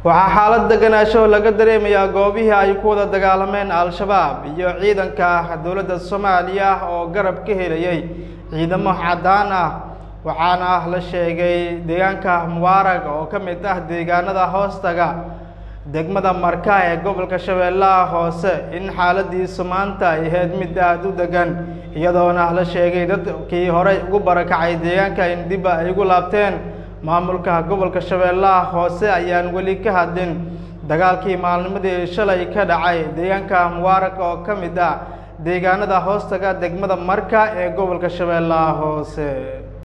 waxaa xaalad deganaansho laga dareemayaa goobihii ay ku wada dagaalameen al-shabaab iyo ciidanka dowladda soomaaliya oo garab ka helayay ciidamo caddaan ah waxaana la sheegay deegaanka mubaarag oo ka mid ah deegaanada hoostaga degmada marka ee gobolka shabeellaha hoose in xaaladiisu maanta ay ahayd mid aada u degan iyadoona la sheegay dadkii horey ugu barakacay deegaanka in dib ay ugu laabteen maamulka gobolka shabeellaha hoose ayaan weli ka hadlin dagaalkii maalnimadii shalay ka dhacay deegaanka mubaarag oo ka mid ah deegaanada hoostaga degmada marka ee gobolka shabeellaha hoose